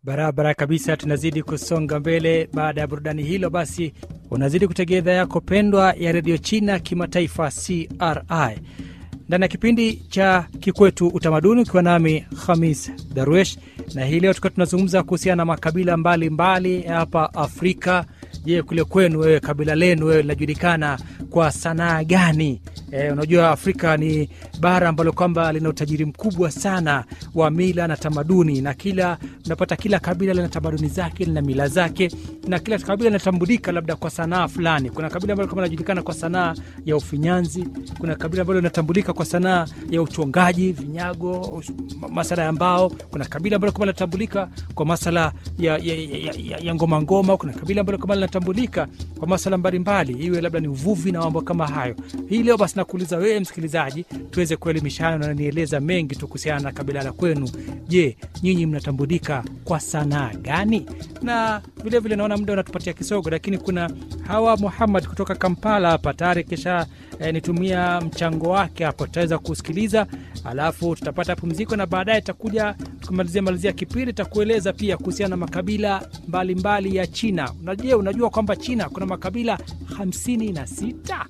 Barabara kabisa, tunazidi kusonga mbele. Baada ya burudani hilo, basi unazidi kutegea idhaa yako pendwa ya redio China kimataifa CRI ndani ya kipindi cha Kikwetu Utamaduni, ukiwa nami Hamis Darwesh, na hii leo tukiwa tunazungumza kuhusiana na makabila mbalimbali hapa Afrika. Je, kule kwenu wewe, kabila lenu wewe linajulikana kwa sanaa gani? E, unajua Afrika ni bara ambalo kwamba lina utajiri mkubwa sana wa mila na tamaduni, na kila unapata kila kabila lina tamaduni zake, lina mila zake, na kila kabila linatambulika labda kwa sanaa fulani. Kuna kabila ambalo kama linajulikana kwa sanaa ya ufinyanzi, kuna kabila ambalo linatambulika kwa sanaa ya uchongaji vinyago, masala ya mbao. Kuna kabila ambalo kama linatambulika kwa masala ya, ya, ya, ya, ya ngoma ngoma. Kuna kabila ambalo kama linatambulika kwa masala mbalimbali, iwe labda ni uvuvi na mambo kama hayo. Hii leo basi nakuuliza wewe msikilizaji, tuweze kuelimishana na nieleza mengi tu kuhusiana na kabila la kwenu. Je, nyinyi mnatambulika kwa sanaa gani? Na vilevile naona muda unatupatia kisogo, lakini kuna Hawa Muhammad kutoka Kampala hapa tayari kisha eh, nitumia mchango wake hapo, tutaweza kusikiliza, alafu tutapata pumziko na baadaye takuja tukimalizia malizia kipindi takueleza pia kuhusiana na makabila mbalimbali mbali ya China. Unajua, unajua kwamba China kuna makabila hamsini na sita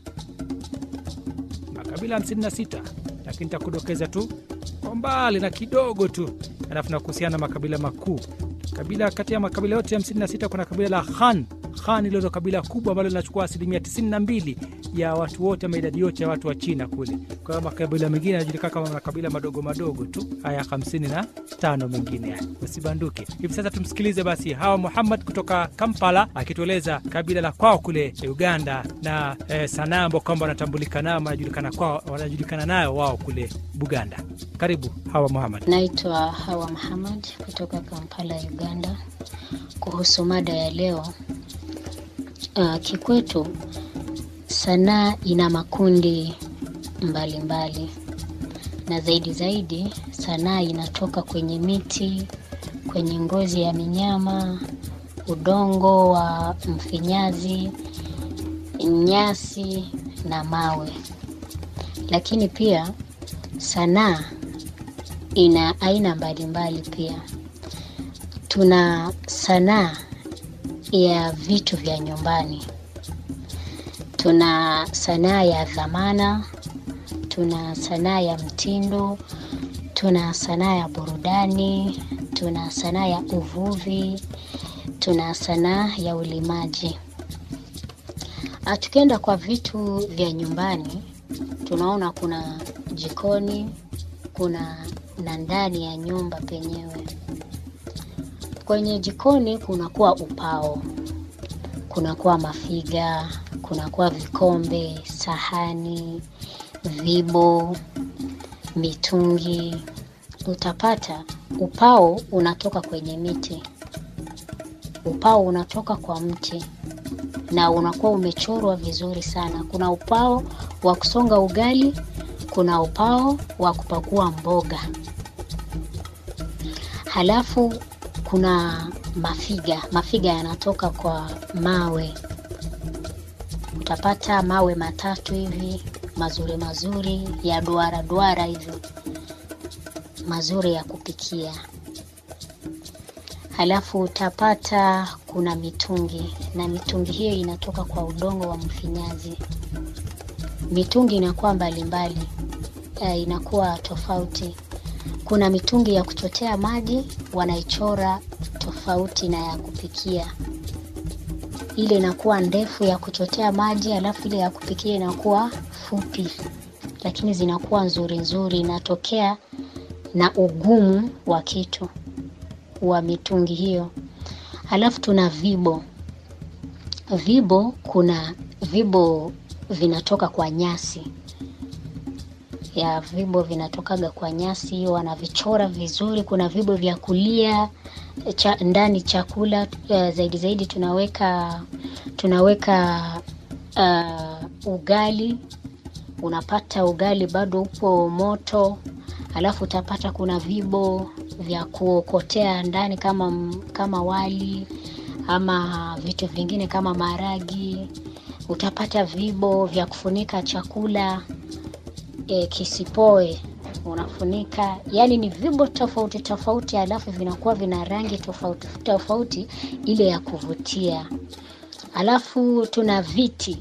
makabila 56 lakini takudokeza tu kwa mbali na kidogo tu, alafu na kuhusiana na makabila makuu. Kabila kati ya makabila yote 56 kuna kabila la Han. Han ilo ndo kabila kubwa ambalo linachukua asilimia 92 ya watu wote ama idadi yote ya watu wa China kule. Kwa hiyo makabila mengine yanajulikana kama makabila madogo madogo tu, haya 55 mengine haya, usibanduke. Hivi sasa tumsikilize basi Hawa Muhammad kutoka Kampala akitueleza kabila la kwao kule Uganda na eh, sanaa ambao kwamba wanatambulika nayo wanajulikana kwao wanajulikana nayo wao kule Buganda. Karibu Hawa Muhammad. Naitwa Hawa Muhammad kutoka Kampala, Uganda. Kuhusu mada ya leo, uh, kikwetu sanaa ina makundi mbalimbali mbali. Na zaidi zaidi sanaa inatoka kwenye miti, kwenye ngozi ya minyama, udongo wa mfinyazi, nyasi na mawe. Lakini pia sanaa ina aina mbalimbali pia. Tuna sanaa ya vitu vya nyumbani, tuna sanaa ya dhamana, tuna sanaa ya mtindo, tuna sanaa ya burudani, tuna sanaa ya uvuvi, tuna sanaa ya ulimaji. Tukienda kwa vitu vya nyumbani, tunaona kuna jikoni, kuna na ndani ya nyumba penyewe. Kwenye jikoni kunakuwa upao, kunakuwa mafiga, kunakuwa vikombe, sahani, vibo, mitungi. Utapata upao unatoka kwenye miti, upao unatoka kwa mti na unakuwa umechorwa vizuri sana. Kuna upao wa kusonga ugali, kuna upao wa kupakua mboga, halafu kuna mafiga. Mafiga yanatoka kwa mawe, utapata mawe matatu hivi mazuri mazuri ya duara duara hivyo mazuri ya kupikia. Halafu utapata kuna mitungi, na mitungi hiyo inatoka kwa udongo wa mfinyazi. Mitungi inakuwa mbalimbali, eh, inakuwa tofauti. Kuna mitungi ya kuchotea maji wanaichora tofauti na ya kupikia. Ile inakuwa ndefu ya kuchotea maji, alafu ile ya kupikia inakuwa fupi, lakini zinakuwa nzuri nzuri, inatokea na ugumu wa kitu wa mitungi hiyo. Halafu tuna vibo. Vibo, kuna vibo vinatoka kwa nyasi ya vibo vinatokaga kwa nyasi hiyo, wanavichora vizuri. Kuna vibo vya kulia cha, ndani chakula uh, zaidi zaidi tunaweka tunaweka uh, ugali. Unapata ugali bado upo moto, alafu utapata kuna vibo vya kuokotea ndani kama kama wali ama vitu vingine kama maharagi. Utapata vibo vya kufunika chakula e, kisipoe unafunika, yaani ni vyombo tofauti tofauti, alafu vinakuwa vina rangi tofauti tofauti ile ya kuvutia. Alafu tuna viti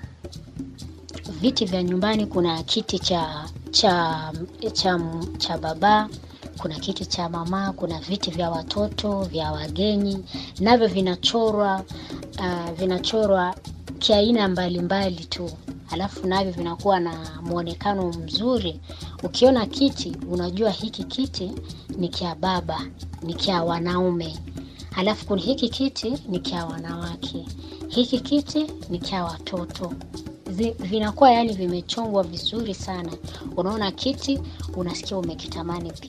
viti vya nyumbani. Kuna kiti cha cha cha, cha baba, kuna kiti cha mama, kuna viti vya watoto, vya wageni, navyo vinachorwa uh, vinachorwa kiaina mbalimbali tu, alafu navyo vinakuwa na mwonekano mzuri. Ukiona kiti unajua hiki kiti ni kia baba, ni kia wanaume, alafu kuna hiki kiti ni kia wanawake, hiki kiti ni kia watoto zi- vinakuwa yani vimechongwa vizuri sana. Unaona kiti unasikia umekitamani pia.